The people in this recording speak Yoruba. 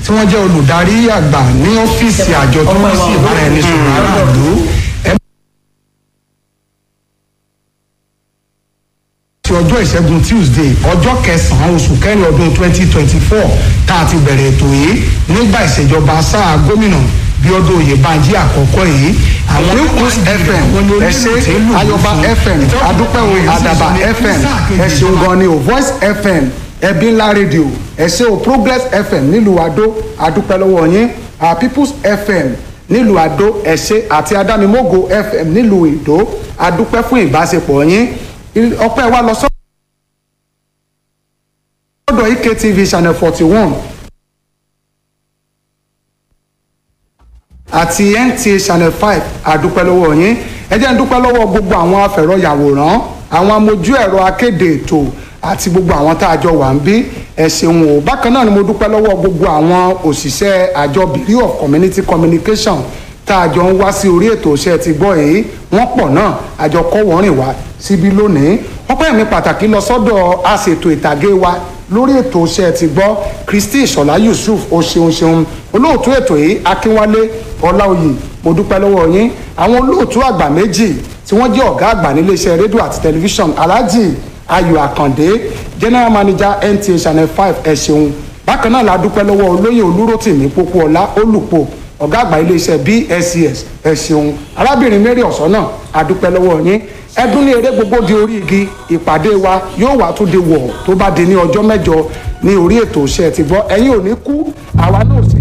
tí wọ́n jẹ́ olùdarí àgbà ní ọ́fíìsì àjọ tó ń sí ìbáraẹnisọ̀rọ̀ aráàlú ti ọjọ́ ìṣẹ́gun tuesday ọjọ́ kẹsàn-án oṣù kẹrin ọdún twenty twenty four tá a ti bẹ̀rẹ̀ ètò yìí nígbà ìṣèjọba sáà gómìnà bíọ́dún oyèbánjí àkọ́kọ́ yìí àwọn News FM ẹ ṣe Ayọ̀bá FM Adúpẹ́ o Àdàbà FM ẹ ṣeun gan ni o Voice FM ẹbí ńlá rédíò ẹ ṣe o Progress FM nílùú Adó Adúpẹ́ lọ́wọ́ yín ah, People's FM nílùú Adó ẹ ṣe àti Adámimógo FM nílùú Ìdó Adúpẹ́ fún ìbáṣepọ̀ yín ọpẹ́ wa lọ sọ́dọ̀ EKTV channel forty one àti NTA channel five àdúpẹ́ lọ́wọ́ yín ẹ jẹ́ ń dúpẹ́ lọ́wọ́ gbogbo àwọn afẹ̀rọ̀yàwòrán àwọn amójú ẹ̀rọ akéde ètò àti gbogbo àwọn tá a jọ wà ń bí ẹ ṣeun o bákan náà ni mo dúpẹ́ lọ́wọ́ gbogbo àwọn òṣìṣẹ́ àjọ bureau of community communication tá a jọ ń wá sí orí ètò iṣẹ́ ti gbọ́ èyí wọ́n pọ̀ náà àjọ kọ́ wọ́n rìn wá síbí lónìí ọpẹ́ mi pàtàkì lọ sọ́dọ̀ aṣètò ìtàgé wa lórí ètò iṣẹ́ ti gbọ́ Kristi Ìṣọ̀lá Yusuf o ṣeun ṣeun olóòtú ètò yìí Akínwálé Ọláòyè mo dúpẹ́ lọ́wọ́ yín àwọn olóòtú àgbà méjì tí wọ́n jẹ́ ọ̀gá àgbà níléeṣẹ́ rédíò àti tẹlifíṣàn Alhaji Ayọ̀ Àkàndé general manager NTA channel five ẹ ṣeun bákan náà la dúpẹ́ lọ́wọ́ olóyè Olúrótìmí Pópóọlá Olùpọ̀ ọ̀gá àgbà iléeṣẹ́ BSCS ẹ ṣeun arábìnrin Mary Ọ̀sánà adúpẹ́ lọ́wọ́ yín ẹdún ní eré gbogbo di orí igi ìpàdé wa yóò wá tún di wọ̀ tó bá di ní ọjọ́ mẹ́jọ ní orí ètò iṣẹ́ ti gbọ́ ẹ̀yin ò ní kú àwa náà sì